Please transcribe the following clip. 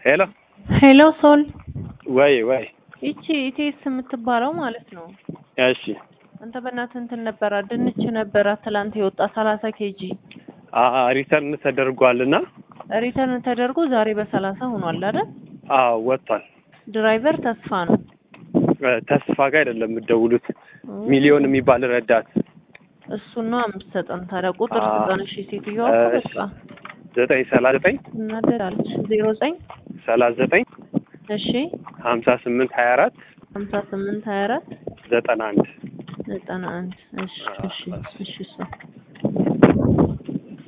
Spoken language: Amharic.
ሄሎ ሄሎ ሶል ወይ ወይ ይቺ ኢቴስ የምትባለው ማለት ነው። እሺ አንተ በእናትህ እንትን ነበራ ድንች ነበራ ትላንት የወጣ ሰላሳ ኬጂ ሪተርን ተደርጓልና ሪተርን ተደርጎ ዛሬ በሰላሳ ሆኗል አይደል? አዎ ወጥቷል። ድራይቨር ተስፋ ነው። እ ተስፋ ጋር አይደለም የምትደውሉት ሚሊዮን የሚባል ረዳት እሱን ነው የምትሰጠን። ታዲያ ቁጥር አ- ስጠን እሺ። ሴትዮዋ እኮ እሺ። በቃ ዘጠኝ ሰላሳ ዘጠኝ እናደዳለች። ዜሮ ዘጠኝ ሰላሳ ዘጠኝ እሺ ሀምሳ ስምንት ሀያ አራት ሀምሳ ስምንት ሀያ አራት ዘጠና አንድ ዘጠና አንድ እሺ እሺ እሺ እሺ